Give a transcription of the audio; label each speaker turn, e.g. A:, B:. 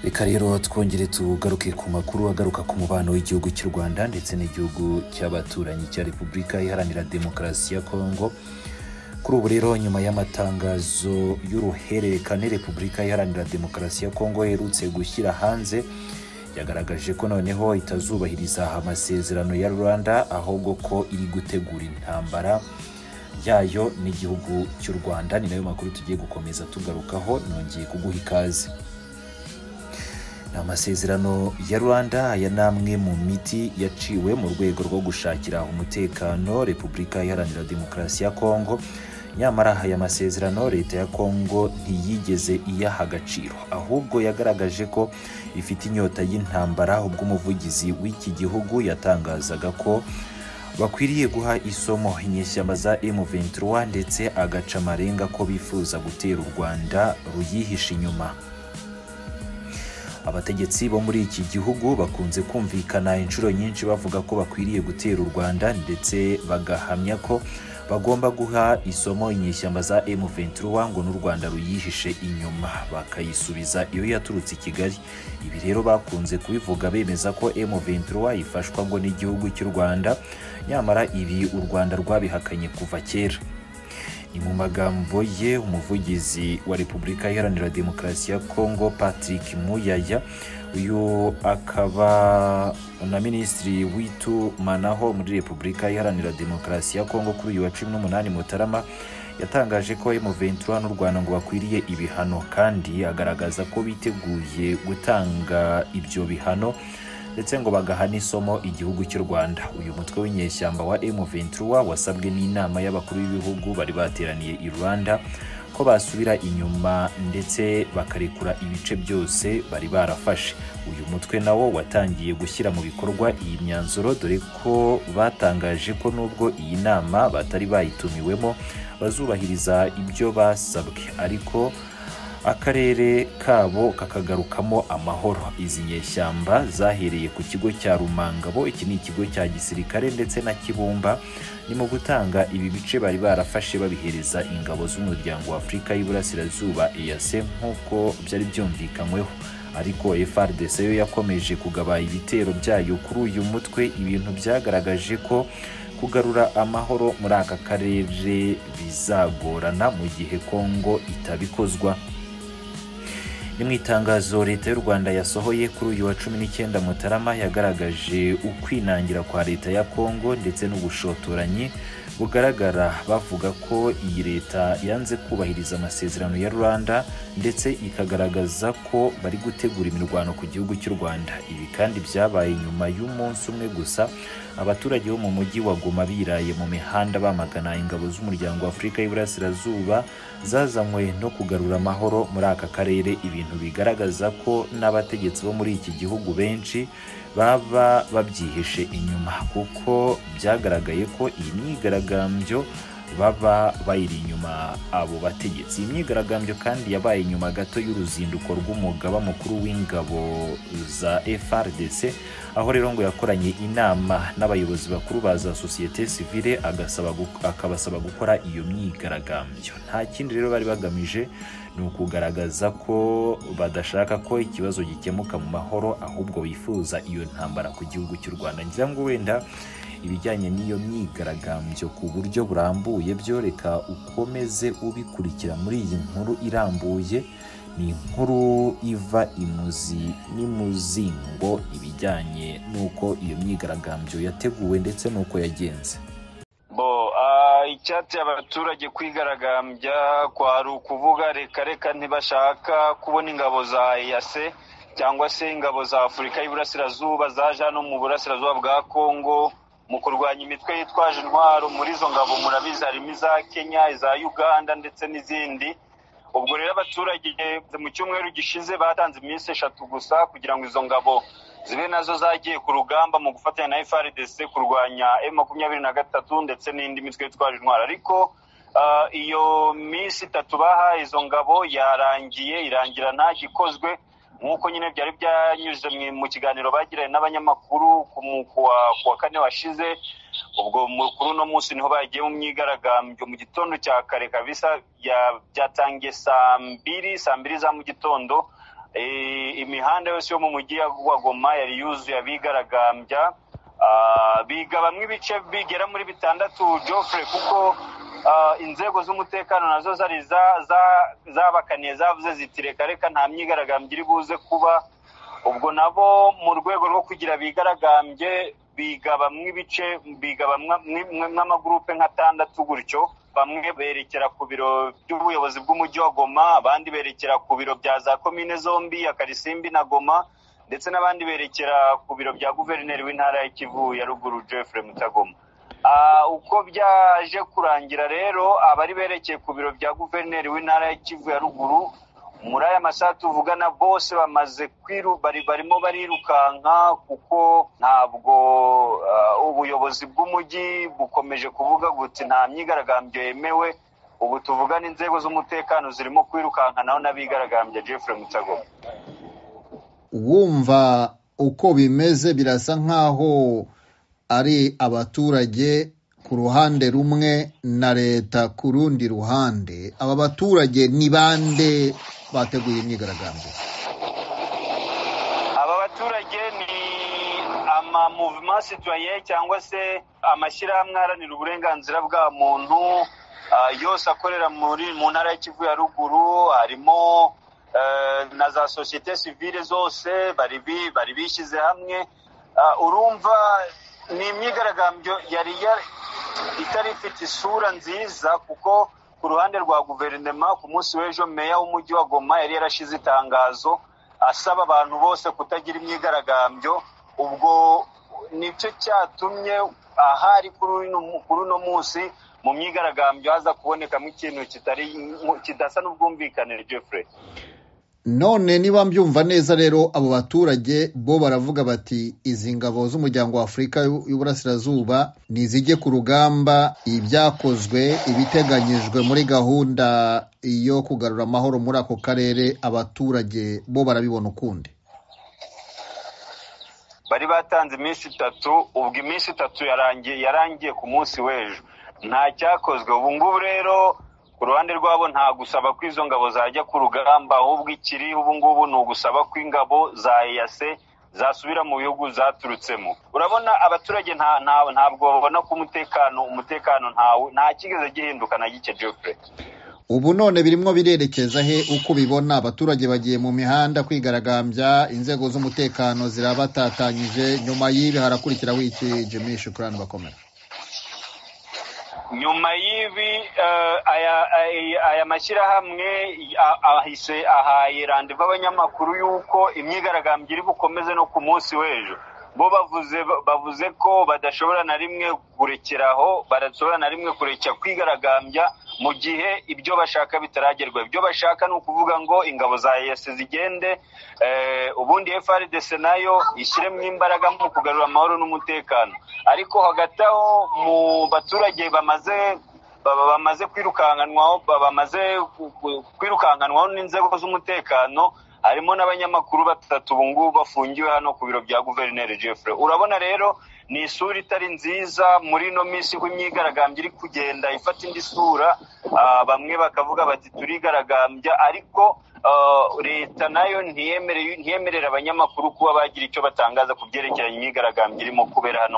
A: reka rero twongere tugaruke ku makuru agaruka ku mubano w'igihugu cy'u rwanda ndetse n'igihugu cy'abaturanyi cya repubulika iharanira demokarasi ya kongo kuri ubu rero nyuma y'amatangazo y'uruhererekane repubulika iharanira demokarasi ya kongo iherutse gushyira hanze yagaragaje ko noneho itazubahiriza amasezerano ya rwanda ahubwo ko iri gutegura intambara yayo n'igihugu cy'u rwanda ni nayo makuru tugiye gukomeza tugarukaho nongeye kuguha ikaze ni amasezerano ya rwanda aya ni amwe mu miti yaciwe mu rwego rwo gushakira umutekano repubulika iharanira demokarasi ya kongo nyamara aya masezerano leta ya kongo ntiyigeze iyaha agaciro ahubwo yagaragaje ko ifite inyota y'intambara ubwo umuvugizi w'iki gihugu yatangazaga ko bakwiriye guha isomo inyeshyamba za M23 ndetse agaca amarenga ko bifuza gutera u Rwanda ruyihisha inyuma abategetsi bo muri iki gihugu bakunze kumvikana inshuro nyinshi bavuga ko bakwiriye gutera u Rwanda ndetse bagahamya ko bagomba guha isomo inyeshyamba za M23 ngo n'u Rwanda ruyihishe inyuma bakayisubiza iyo yaturutse i Kigali ibi rero bakunze kubivuga bemeza ko M23 ifashwa ngo n'igihugu cy'u Rwanda nyamara ibi u Rwanda rwabihakanye kuva kera ni mu magambo ye umuvugizi wa repubulika iharanira demokarasi ya kongo patrick muyaya uyu akaba na minisitiri w'itumanaho muri repubulika iharanira demokarasi ya kongo kuri uyu wa cumi n'umunani mutarama yatangaje ko M23 n'u Rwanda ngo bakwiriye ibihano kandi agaragaza ko biteguye gutanga ibyo bihano ndetse ngo bagahana isomo igihugu cy'u Rwanda uyu mutwe w'inyeshyamba wa M23 wasabwe n'inama y'abakuru b'ibihugu bari bateraniye i Rwanda ko basubira inyuma ndetse bakarekura ibice byose bari barafashe uyu mutwe nawo watangiye gushyira mu bikorwa iyi myanzuro dore ko batangaje ko nubwo iyi nama batari bayitumiwemo bazubahiriza ibyo basabwe ariko akarere kabo kakagarukamo amahoro izi nyeshyamba zahereye ku kigo cya rumangabo iki ni ikigo cya gisirikare ndetse na kibumba ni mu gutanga ibi bice bari barafashe babihereza ingabo z'umuryango wa afurika y'iburasirazuba eyase nk'uko byari byumvikanyweho ariko frdc yo yakomeje kugaba ibitero byayo kuri uyu mutwe ibintu byagaragaje ko kugarura amahoro muri aka karere bizagorana mu gihe kongo itabikozwa ni mu itangazo leta y'u rwanda yasohoye kuri uyu wa cumi n'icyenda mutarama yagaragaje ukwinangira kwa leta ya kongo ndetse n'ubushotoranyi bugaragara bavuga ko iyi leta yanze kubahiriza amasezerano ya rwanda ndetse ikagaragaza ko bari gutegura imirwano ku gihugu cy'u rwanda ibi kandi byabaye nyuma y'umunsi umwe gusa abaturage bo mu mujyi wa goma biraye mu mihanda bamagana ingabo z'umuryango wa afurika y'iburasirazuba zazanywe no kugarura amahoro muri aka karere ibi ibintu bigaragaza ko n'abategetsi bo muri iki gihugu benshi baba babyihishe inyuma kuko byagaragaye ko iyi myigaragambyo baba bayiri inyuma abo bategetsi iyi myigaragambyo kandi yabaye inyuma gato y'uruzinduko rw'umugaba mukuru w'ingabo za frdc aho rero ngo yakoranye inama n'abayobozi bakuru ba za sosiyete sivile akabasaba gukora iyo myigaragambyo nta kindi rero bari bagamije ni ukugaragaza ko badashaka ko ikibazo gikemuka mu mahoro ahubwo bifuza iyo ntambara ku gihugu cy'u rwanda ngira ngo wenda ibijyanye n'iyo myigaragambyo ku buryo burambuye byo reka ukomeze ubikurikira muri iyi nkuru irambuye ni inkuru iva imuzi n'imuzingo ibijyanye n'uko iyo myigaragambyo yateguwe ndetse n'uko yagenze
B: icyatsi abaturage kwigaragambya kwari ukuvuga reka reka ntibashaka kubona ingabo za eyase cyangwa se ingabo za afurika y'iburasirazuba zaje hano mu burasirazuba bwa kongo mu kurwanya imitwe yitwaje intwaro muri izo ngabo murabizi harimo iza kenya iza uganda ndetse n'izindi ubwo rero abaturage mu cyumweru gishize batanze iminsi eshatu gusa kugira ngo izo ngabo zibe nazo zagiye ku rugamba mu gufatanya na frdc kurwanya m makumyabiri na gatatu ndetse n'indi mitwe yitwaje intwaro ariko iyo minsi itatu baha izo ngabo yarangiye irangira nta gikozwe nk'uko nyine byari byanyuze mu kiganiro bagiranye n'abanyamakuru ku wa kane washize ubwo kuri uno munsi niho bagiye mu myigaragambyo mu gitondo cya kare kabisa byatangiye saa mbiri saa mbiri za mu gitondo imihanda yose yo mu mujyi wa goma yari yuzuye abigaragambya biga bamwe ibice bigera muri bitandatu jofre kuko inzego z'umutekano nazo zari zabakaniye zavuze ziti reka reka nta myigaragambyo iri buze kuba ubwo nabo mu rwego rwo kugira bigaragambye bigabamwo ibice bigabamwo amagurupe nk'atandatu gutyo bamwe berekera ku biro by'ubuyobozi bw'umujyi wa goma abandi berekera ku biro bya za komine zombi ya karisimbi na goma ndetse n'abandi berekera ku biro bya guverineri w'intara y'ikivu ya ruguru jeffre mutagoma uko byaje kurangira rero abari berekeye ku biro bya guverineri w'intara y'ikivu ya ruguru muri aya masaha tuvugana bose bamaze barimo barirukanka kuko ntabwo ubuyobozi bw'umujyi bukomeje kuvuga guti nta myigaragambyo yemewe ubu tuvugana inzego z'umutekano zirimo kwirukanka naho n'abigaragambya Jeffrey mutagoma
C: wumva uko bimeze birasa nk'aho ari abaturage ku ruhande rumwe na leta ku rundi ruhande aba baturage ni bande bateguye imyigaragambyo
B: aba baturage ni amamuvima situwaye cyangwa se amashyirahamwe aharanira uburenganzira bwa muntu yose akorera mu ntara y'ikivu ya ruguru harimo na za sosiyete sivile zose bari bishyize hamwe urumva ni imyigaragambyo yari itari ifite isura nziza kuko ku ruhande rwa guverinoma ku munsi w'ejo meya w'umujyi wa goma yari yarashize itangazo asaba abantu bose kutagira imyigaragambyo ubwo nicyo cyatumye ahari kuri uno munsi mu myigaragambyo haza kubonekamo ikintu kidasa n'ubwumvikane Jeffrey
C: none niba mbyumva neza rero abo baturage bo baravuga bati izi ngabo z'umuryango wa afurika y'uburasirazuba ntizijye ku rugamba ibyakozwe ibiteganyijwe muri gahunda yo kugarura amahoro muri ako karere abaturage bo barabibona ukundi
B: bari batanze iminsi itatu ubwo iminsi itatu yarangiye yarangiye ku munsi w'ejo nta cyakozwe ubu ngubu rero ku ruhande rwabo nta gusaba ko izo ngabo zajya ku rugamba ahubwo ikiri ubu ngubu ni ugusaba ko ingabo za eyase zasubira mu bihugu zaturutsemo urabona abaturage ntabwo babona ko umutekano umutekano nta kigeze gihinduka na gike jeffrey
C: ubu none birimo birerekeza he uko ubibona abaturage bagiye mu mihanda kwigaragambya inzego z'umutekano zirabatatanyije nyuma y'ibi harakurikiraho iki jimmy shukurani bakomera
B: nyuma y'ibi aya mashyirahamwe ahise ahaye randeva abanyamakuru y'uko imyigaragambyo iri bukomeze no ku munsi w'ejo bo bavuze bavuze ko badashobora na rimwe kurekeraho badashobora na rimwe kurekera kwigaragambya mu gihe ibyo bashaka bitaragerwa ibyo bashaka ni ukuvuga ngo ingabo za yesi zigende ubundi FRDC nayo ishyiremo imbaraga mu kugarura amahoro n'umutekano ariko hagati aho mu baturage bamaze bamaze kwirukankanwaho bamaze kwirukankanwaho n'inzego z'umutekano harimo n'abanyamakuru batatu ubu ngubu bafungiwe hano ku biro bya guverineri Jeffrey urabona rero ni isura itari nziza muri ino minsi uko imyigaragambyo iri kugenda ifata indi sura bamwe bakavuga bati turigaragambya ariko leta nayo ntiyemerera abanyamakuru kuba bagira icyo batangaza ku byerekeranye imyigaragambyo irimo kubera hano